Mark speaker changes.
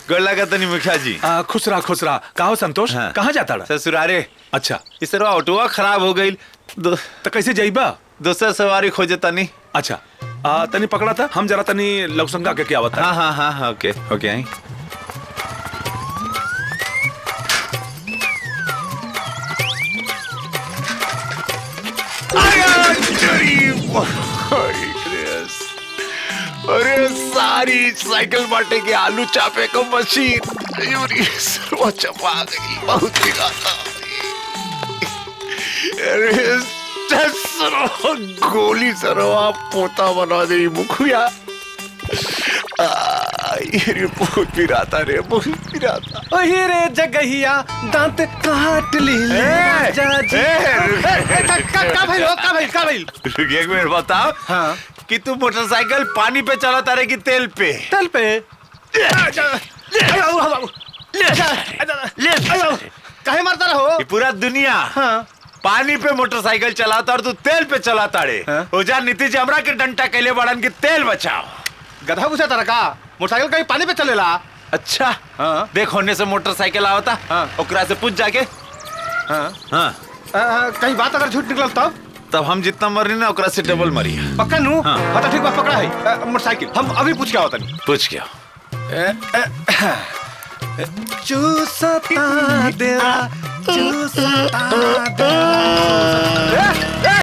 Speaker 1: गोड़ लगा तनी मुखिया जी
Speaker 2: आ, खुश रहा खुश रहा कहो संतोष
Speaker 1: हाँ।
Speaker 2: कहाँ जाता रहा
Speaker 1: ससुरारे
Speaker 2: अच्छा
Speaker 1: इस तरह ऑटोवा खराब हो गई दो,
Speaker 2: तो कैसे जाइबा
Speaker 1: दूसरा सवारी खोजे तनी
Speaker 2: अच्छा आ, तनी पकड़ा था हम जरा तनी लवसंगा के क्या बता
Speaker 1: हाँ हाँ हाँ हाँ ओके ओके आई अरे सारी साइकिल बाटे के आलू चापे को मशीन अरे सर्वा चपा गई बहुत ही गाता अरे सरो गोली सरवा पोता बना दे मुखिया आ, ये बहुत पिराता रे बहुत पिराता
Speaker 3: ओही रे जगहिया दांत काट ली राजा जी
Speaker 1: ए,
Speaker 3: ए, का का का भइल हो का भइल का भइल
Speaker 1: रुक एक मिनट बताओ
Speaker 3: हाँ।
Speaker 1: कि तू मोटरसाइकिल पानी पे चलाता रहे कि तेल पे
Speaker 3: तल पे काहे मारता रहो
Speaker 1: ये पूरा दुनिया
Speaker 3: हाँ
Speaker 1: पानी पे मोटरसाइकिल चलाता और तू तेल पे चलाता रे
Speaker 3: हाँ।
Speaker 1: ओजा नीतीश हमरा के डंटा कैले बड़न की तेल बचाओ
Speaker 3: गधा पूछा तारा का मोटरसाइकिल कहीं पानी पे चलेला
Speaker 1: अच्छा
Speaker 3: हाँ।
Speaker 1: देख होने से मोटरसाइकिल आवता
Speaker 3: हाँ।
Speaker 1: ओकरा से पूछ जाके
Speaker 3: हाँ
Speaker 1: हाँ
Speaker 3: आ, कहीं बात अगर झूठ निकलल तब
Speaker 1: तब हम जितना मरी ना ओकरा से डबल मरी
Speaker 3: पक्का नू
Speaker 1: हाँ।
Speaker 3: हाँ तो ठीक बा पकड़ा है आ, मोटरसाइकिल हम अभी पूछ के आवत नहीं
Speaker 1: पूछ क्या
Speaker 3: चूसता देवा चूसता देवा